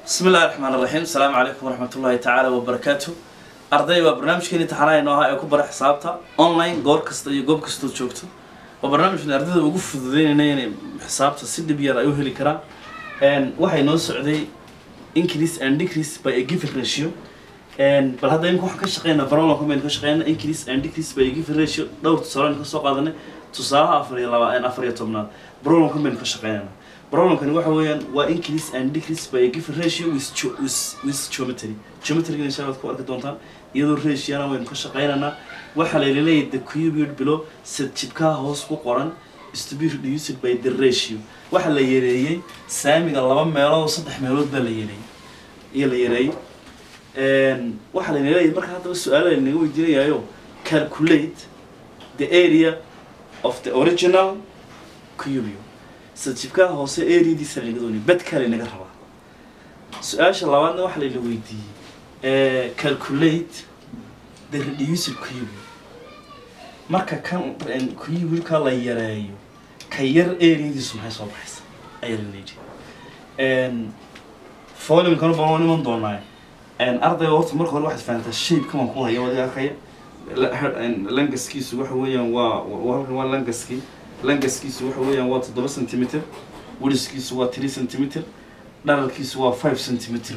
bismi illahi raxmaan raxiim asalaamu calaykum waraxmat ullahi tacaala wabarakaatu arday waa barnaamijkeeni taxanaha inoo ahaa ee ku bara xisaabta online goor kasta iyo goob kastood joogto waa barnaamijkan ardayda ugu fududeynayna inay xisaabta si dhib yar ay u heli karaan waxay noo socday increase and decrease by a given ratio bal hadda imika waxaan ka shaqeynaa barolonka baynu ka shaqeynaa increase and decrease by a given ratio dhowr tusaale aynu kasoo qaadanay tusaalaha afar iyo laba afar iyo tobnaad barolonka baynu ka shaqeynayna barolonkani waxa weeyaan waa increase and decrease by a given ratio with, ge- with, with geometry geometryga insha allah ku arki doontaan iyadoo ratioana waynu ka shaqeynaynaa waxaa la leeyahay the cubid below sad jibkaha hoos ku qoran is to be reduced by the ratio waxaa la yareeyey saamiga laba meelood oo saddex meelood baa la yareeyey iyo la yareeyey waxaa la leeyahay marka haddaba su-aalo lanaga weydiinayayo calculate the area of the original cubio sadjibkaha hoose areadiisa lanaga doonay bedkaa lanaga rabaa su-aasha labaadna waxaa layla weydiiyey calculate the reduced cubio marka kan cubika la yareeyo ka yar areadiisu maxay soo baxaysa ayaa la leeyahay folimkana baan iman doonaa ardayga horta marka hore waxaad fahantaa shape man ku haya wadi arkaya langaskiisu waxa weeyaan waa halkan waa langaskii langaskiisu waxa weeyaan waa toddoba centimeter weliskiisu waa three centimeter dharalkiisu waa five centimeter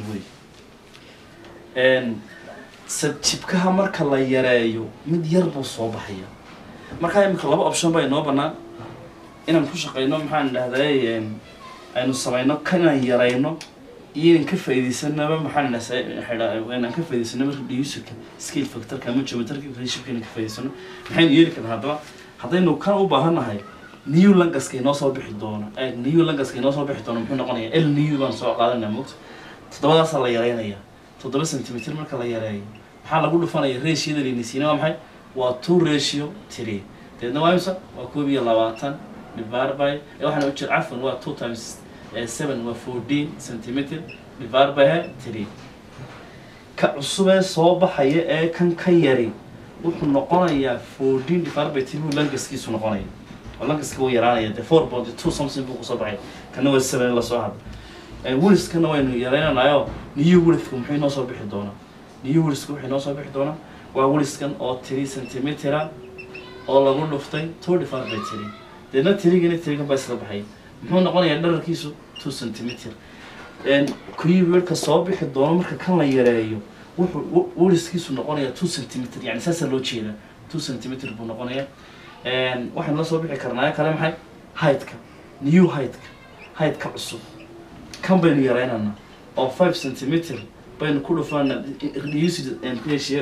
wey sadjibkaha marka la yareeyo mid yar buu soo baxaya markaa imika laba option baa inoo banaan inaan ku shaqeyno maxaan dhahday aynu sameyno kan inaan yareyno iyo inaan ka faaideysanaba maxaan inaan ka faaideysanaba reducerka scale factorka ama geometrika ratioka inaan ka faa'ideysano maxaynu yeeli karnaa haddaba haddaynu kan u baahannahay new langaska inoo soo bixi doono new langaska inoo soo bixi doono muxuu noqonaya l new baan soo qaadanaya mogta toddobadaasaa la yareynaya toddoba centimeter marka la yareeyo maxaa lagu dhufanaya ratioda laynisiina waa maxay waa two ratio three deedna waa imsa waa koob iyo labaatan divided by waxaana u jira cafwan waa two times seven waa fourteen centimeter divided by three ka cusubee soo baxaya ee kan ka yari wuxuu noqonayaa fourteen divided by three buu langaskiisu noqonaya oo langaska wuu yaraanaya de four point two something buu kusoo baxay kana waa seven lasoo hadla weliskana waynu yareynanayo new weliska muxuu inoo soo bixi doonaa new weliska wuxuu inoo soo bixi doonaa waa weliskan oo three centimetera oo lagu dhuftay two divided by three deedna tirigana tirigan baa isla baxay muxuu noqonayaa dhararkiisu two centimeter kuyibirka soo bixi doono marka kan la yareeyo wuxuu weliskiisu noqonayaa two centimeter yani saasaa loo jeedaa two centimeter buu noqonayaa waxaynu la soo bixi karnaa kale maxay heightka new heightka heightka cusub kan baynu yareynana oo five centimeter baynu ku dhufanaa reduced ratio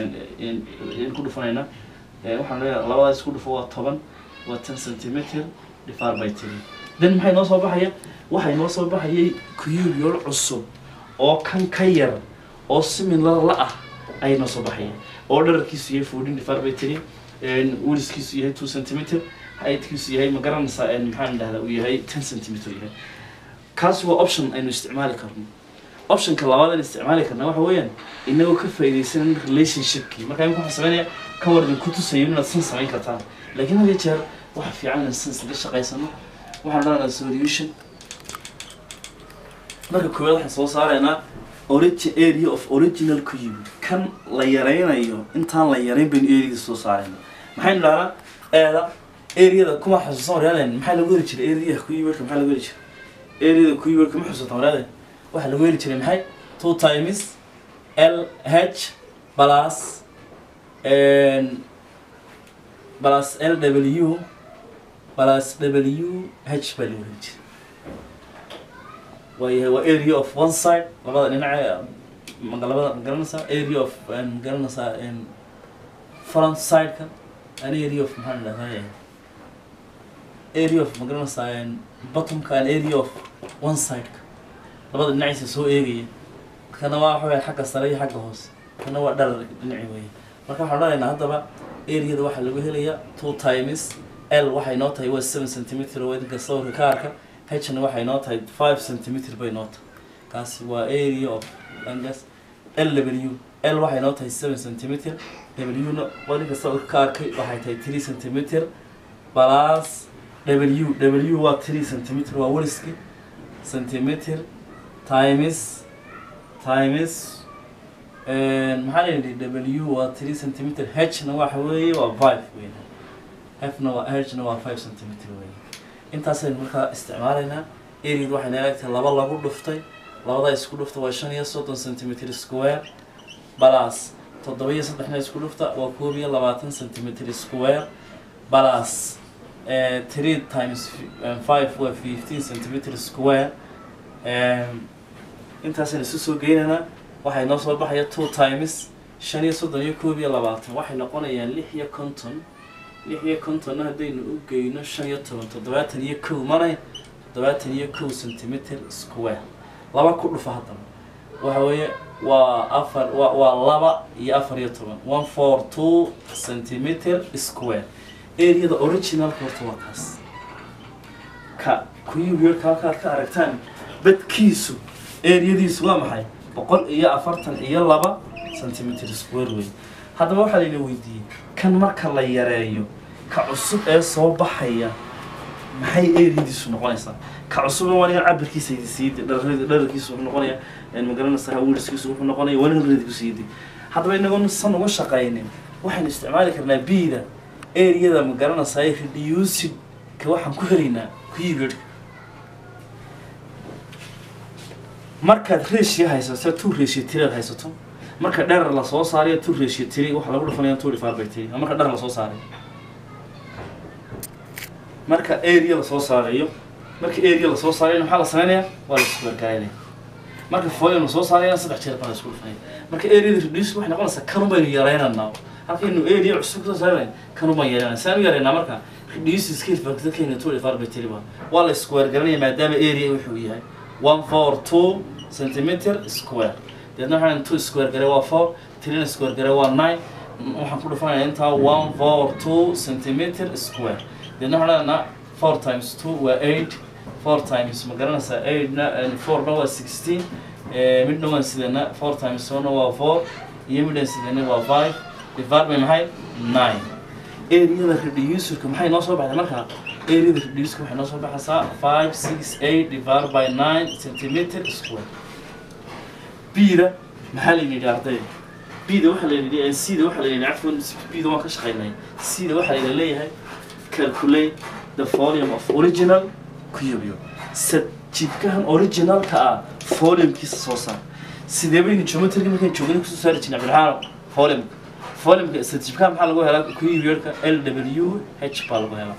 ku dhufanaynaa waxaan leeyahay labadaas ku dhufo waa toban waa ten centimeter divided by three then maxay noo soo baxaya waxay noo soo baxayay cubiyol cusub oo kan ka yar oo similar la ah ayay noo soo baxaya oo dhararkiisu yahay fourteen divided by three weliskiisu yahay two centimeter heightkiisu yahay ma garanaysaa maxaan dhahdaa uu yahay ten centimeter yahay kaasi waa option aynu isticmaali karno optionka labaad aynu isticmaali karna waxa weeyaan inagoo ka faa'iidaysanan relationshipkii marka imika waxaan sameynaya ka war idin ku tusayo inaad san samayn kartaan laakiin had iyo jeer waxa fiican inaan san islaga shaqaysano waxaan odhanaynaa solution marka koowaad waxaan soo saaraynaa origin area of original cube kan la yareynayo intaan la yareyn baynu areada soo saarayna maxaynu dhahnaa eeda areada kuma xasuusan waryaadeen maxaa lagu heli jiray areada cubeka maxaa lagu heli jiray areada cubeka ma xusuusan waryaadeen waxaa lagu heli jiray maxay two times l h plus plus l w plus w h baa lagu heli jiray waayahay waa area of one side labada dhinace magalabada magaranaysaa area of magaranaysaa front sideka an area of maxaan dhahdaa area of magaranaysaa bottomka an area of one sideka labada dhinaciisa soo eegaya kana waa waxa xagga sare iyo xagga hoose kana waa dharar dhinaci weeye marka waxaan odhanaynaa haddaba areada waxaa lagu helayaa two times l waxay noo tahay waa seven centimeter oo idinka sawirka ka arka hna waxay noo tahay five centimeter bay noo tahay kaasi waa area of langas l w l waxay noo tahay seven centimeter w na idinka sawirka ka arkay waxay tahay three centimeter plus w w waa three centimeter waa weliski centimeter times times maxaa la yidhi w waa three centimeter h na waxa weeye waa five weyn f na waa h na waa five centimeter weyn intaasaynu markaa isticmaalaynaa aread waxayna eegtahay laba lagu dhuftay labada isku dhufta waa shan iyo soddon centimeter square balas toddoba iyo saddexna isku dhufta waa koob iyo labaatan centimeter square balas three times five waa fifteen centimeter square intaasaynu isu soo geynaynaa waxay noo soo baxaya two times shan iyo soddon iyo koob iyo labaatan waxay noqonayaan lix iyo konton lix iyo kontonna haddaynu u geyno shan iyo toban toddobaatan iyo kow manay toddobaatan iyo kow centimeter square laba ku dhufa haddaba waxa weeye waa afar wa waa laba iyo afar iyo toban one four two centimeter square areada originalka horta waa kaas ka kuyubyarka halkaad ka aragtaan badkiisu areadiisu waa maxay boqol iyo afartan iyo laba centimeter square wey haddaba waxaa layna weydiiyey kan marka la yareeyo ka cusub ee soo baxaya maxay areadiisu noqonaysaa ka cusubna waa nigan cabirkiisa siidi dhararkiisu wuxuu noqonaya magaranaysaa wiirskiisu wuxuu noqonaya waa nigan radiku siidi haddaba inagoon san uga shaqaynin waxaynu isticmaali karnaa bida areada magaranaysaa reducid ka waxaan ku helaynaa kuyibirka markaad ratio haysato two ratio tiri aad haysato marka dherer lasoo saarayo two ratio tiri waxaa lagu dhufanaya two divided by three marka dherer lasoo saaray marka area lasoo saarayo marka area lasoo saarayo maxaa la sameynaya waa la iskubargaaynaya marka volume lasoo saarayana saddex jeer baa la isku dhufanaya marka areada reduce waxay noqonaysaa kanun baynu yaraynaynaa halkaynu area cusub kasoo saarayn kanun baan yaraynaa saan u yaraynaa marka reduce scale factorkeena two divided by three baa waa la iskubargaranaya maadaama area wuxuu yahay one four two centimeter square deedna waxaan two square gare waa four three square gare waa nine waxaan ku dhufanaya intaa one four two centimeter square deedna waxaan leenaha four times two waa eight four times ma garanaysaa eightna fourna waa sixteen midna waan sidana four times one waa four iyo midhan sidana waa five divided by maxay nine areada reducerka maxay noo soo baxday markaa areada reducerka waxay noo soo baxaysaa five six eight divided by nine centimeter square bida maxaa la yidhi arday bida waxaa la yidhi cda waxaa la yidhi cafwan bida waan ka shaqaynay cda waxaa la leeyahay calculate the volume of original cubio sad jibkahan originalka ah volumekiisa soo saar sidee baynu geometriga markaan joogana kusoo saari jirnay cabdiraxaano volumeka volumeka sad jibkaha maxaa lagu helaa cubioka l w h baa lagu helaa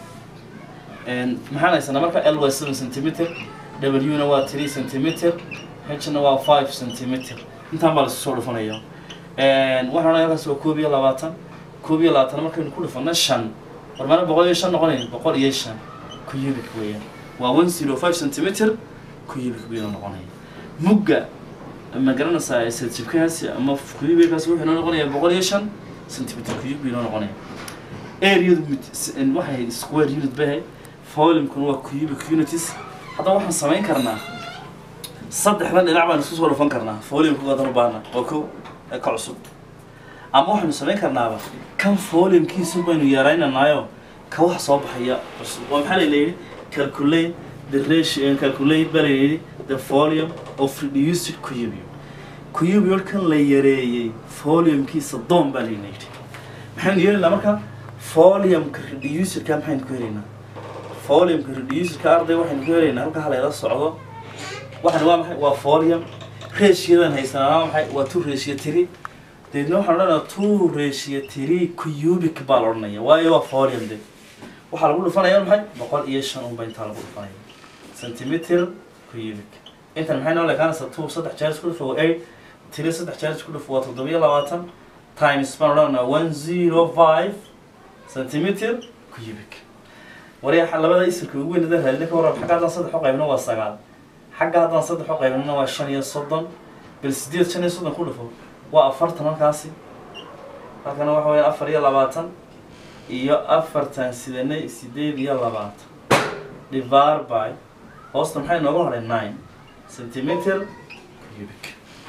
maxaan haysanaa marka l waa seven centimeter w na waa three centimeter h na waa five centimeter intaan baa laisku soo dhufanaya waxaan odhanaya halkaas waa koob iyo labaatan koob iyo labaatan markaynu ku dhufano shan war maana boqol iyo shan noqonaya boqol iyo shan cubic weeyaan waa one zero five centimeter cubic baynu noqonaya mugga ma garanaysaa sadjibkaasi ama cubickaasi wuxuu noo noqonaya boqol iyo shan centimeter cubic bay noo noqonaya areadu waxay ahayd square unit bay ahayd volumekuna waa cubic unities haddaba waxaan samayn karnaa saddexdan dhinac baan isku soo dhufan karnaa volumeka wadan u baahna waa ko ee ka cusub ama waxaynu samayn karnaaba kan volumkiisu baynu yaraynanaayo ka wax soo baxaya cusub waa maxaa layla yidhi calculate the ratio calculate baa layla yidhi the volume of reduced cubio cubio kan la yareeyey volumkiisa doon baa layla yidhi maxaynu yeelaynaa marka volumeka reducerka maxaynu ku helaynaa volumeka reducerka arday waxaynu ku helaynaa halka halayla socdo waxaan waa maxay waa volume ratiodan haysanaa waa maxay waa two ratio three deedna waxaan odhanayaa two ratio three cubic baa la odhanaya waayo waa volume de waxaa lagu dhufanaya maxay boqol iyo shan unba intaa lagu dhufanaya centimeter cubic intan maxay noo leekaanaysaa two saddex jeer isku dhufo waa eight three saddex jeer isku dhufo waa toddobiyo labaatan times baan odhanayaa one zero five centimeter cubic waryaa labada isirka ugu weyn hadaan raadina ka warrab xagga haddaan saddex u qaybno waa sagaal xagga haddaan saddex u qaybnana waa shan iyo soddon bal sideed shan iyo soddon ku dhufo waa afartan halkaasi halkana waxa weya afar iyo labaatan iyo afartan sidanay sideed iyo labaatan divar by hoosta maxay nooga hadhay nine centimeter cubic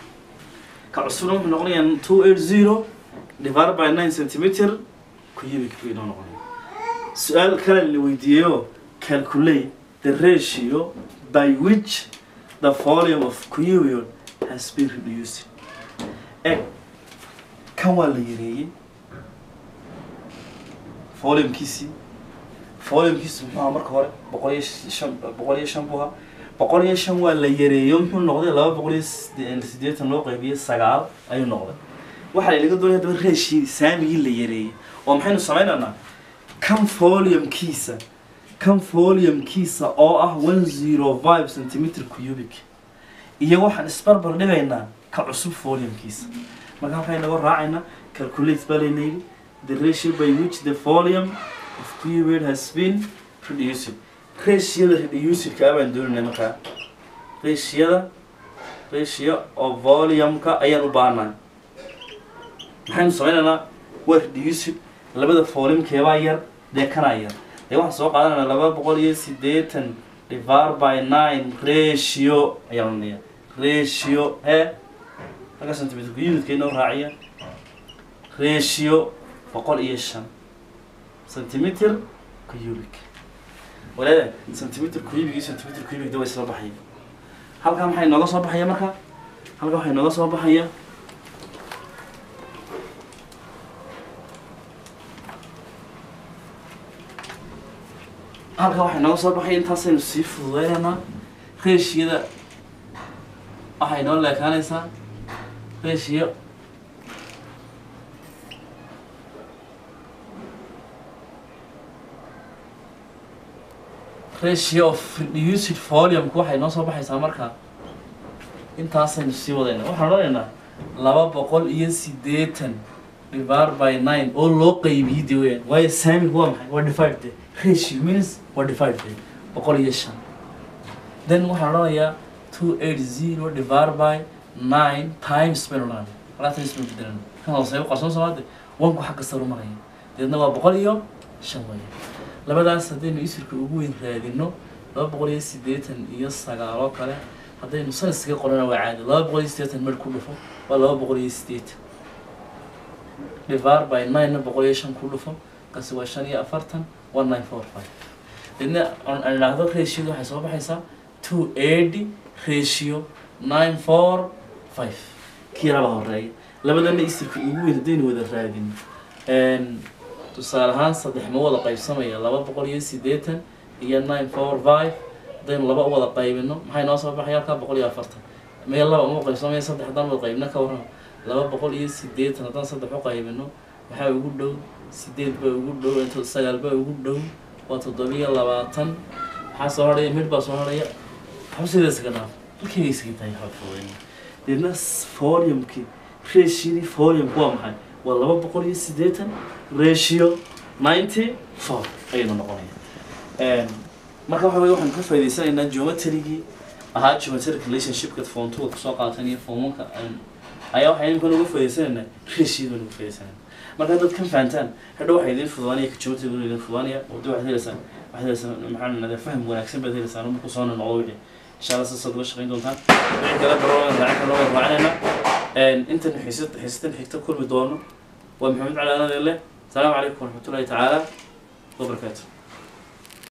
ka cusubna wuxuu noqonayaa two eight zero divar by nine centimeter cubic buu inoo noqonaya su-aal kale la weydiiyeyo calculate the ratio by which the volume of cubion has been reduced eg kan waa la yareeyey volumekiisii volumekiisi muxuu ahaa marka hore boqol iyo shan boqol iyo shan buu ahaa boqol iyo shan waa la yareeyo muxuu noqday laba boqol iyo side- siddeetan loo qaybiyey sagaal ayuu noqday waxaa laga doonaya haddaba reeshii saamigii la yareeyey oo maxaynu sameynaynaa kan volumekiisa kan volumekiisa oo ah one zero five centimeter cubic iyo waxaan isbarbar dhigaynaa ka cusub volumekiisa marka halkaa inaga raacayna calculate baa layna yidhi the ratio by which the volume of cubed has been reduced ratioda reducedka baan doonayna markaa ratioda ratio of volumeka ayaan u baahnaa maxaynu sameynaynaa waa reduced labada volumekeebaa yar dee kanaa yar dee waxaan soo qaadanayna laba boqol iyo siddeetan divided by nine ratio ayaan odhanaya ratio he halka centimeter unidka inoo raaciya ratio boqol iyo shan centimeter cubic walaada centimeter cubic iyo centimeter cubic da way isla baxaya halkaa maxay nooga soo baxaya marka halkaa waxay nooga soo baxaya halkaa waxay nooga soo baxaya intaasaynu sii fududeynaynaa reeshiyada waxay noo leekaanaysaa ratio ratio of reduced volume waxay noo soo baxaysaa markaa intaasaynu sii wadayna waxaan odhanaynaa laba boqol iyo siddeetan divided by nine oo loo qaybiyey de weyaan waayo saamigu waa maxay waa divided de ratio means waa divided de boqol iyo shan then waxaan odhanayaa two eight zero divided by nine times baynu odhanaya alaa times baynu bedelana kan hooseeya qarsoon soomaade wanku xagga sare u maraya deedna waa boqol iyo shan weeye labadaas haddaynu isirka ugu weyn raadino laba boqol iyo siddeetan iyo sagaal oo kale haddaynu sanaskaga qorana waa caadi laba boqol iyo siddeetan mer ku dhufo waa laba boqol iyo siddeetan divided by nine-na boqol iyo shan ku dhufo kasi waa shan iyo afartan one nine four five deedna aan aan idhaahdo ratioda waxay soo baxaysaa two eighty ratio nine four five kii laba horeeya labadana isirka ugu weyn haddaynu wada raadin tusaale ahaan saddex ma wada qaybsamaya laba boqol iyo siddeetan iyo nine four five haddaynu laba u wada qaybino maxay noo soo baxaya halkaa boqol iyo afartan meel laba uma qaybsamaya saddex haddaan wada qaybino ka warrama laba boqol iyo siddeetan haddaan saddex u qaybino maxaa ugu dhow sideed baa ugu dhow inta sagaal baa ugu dhow waa toddobiyo labaatan maxaa soo hadhaya mid baa soo hadhaya xabsideeda iskaga dhaaf halkayga iskaga tahay xabfooyn deedna foliumkii ratioadii foliumku waa maxay waa laba boqol iyo siddeetan ratio ninety four ayaynu noqonaya marka waxa weye waxaan ka faa'idaysanaynaa geometrygii ahaa geometric relationshipka form two kusoo qaatan iyo formanka ayaa waxay imika uga faa'idaysanaynaa ratioda uga faa'idaysanaynaa marka haddaad kan fahantaan hadhow waxay idiin fududaanaya geometriga inuu idiin fududaanaya oo de waxaad heleysaan waxaad heleysaan maxaa nahdaa faham wanaagsan baad heleysaan oo marku soo noqdo wixii insha allah sasaad uga shaqayn doontaan wixii kale baroogan raacin kale waan raacinaynaa intan xiisad xiisatan xigta kulmi doono waa maxamed cali anadele السلام عليكم ورحمة الله تعالى وبركاته